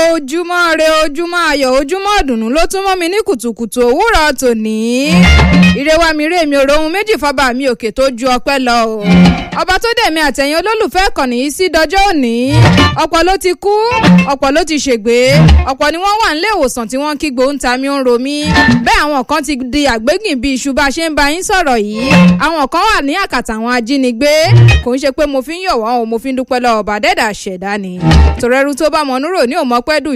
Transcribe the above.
ojúmọ́ re ojúmọ́ ayọ̀ ojúmọ́ ọ̀dùnnú ló tún mọ́ mi ní kùtùkùtù òwúrọ̀ tòní. ire wa mi rè mi ò rohun méjì fọba mi òkè tó ju ọpẹ́ lọ o. ọba tó dẹ̀mí àtẹ̀yìn olólùfẹ́ kànnì yìí sí dọjọ́ òní. ọ̀pọ̀ ló ti kú ọ̀pọ̀ ló ti ṣègbé ọ̀pọ̀ ni wọ́n wà nílé ìwòsàn tí wọ́n ń kígbe ń ta mi ń ro mí. bẹ́ẹ̀ àwọn kan ti di àgbégìn bíi iṣu bá a ṣe ń bá yín sọ̀rọ̀ yìí. àwọn kan wà ní àkàtà àwọn ajínigbé kò ń ṣe pé mo fi ń yọ̀ wọ́n o mo fi ń dúpẹ́ lọ́wọ́ bàdẹ́dà ṣẹ̀dá ni. tòrẹ́rù tó bá mọ̀núrò ní òmọ́pẹ́dù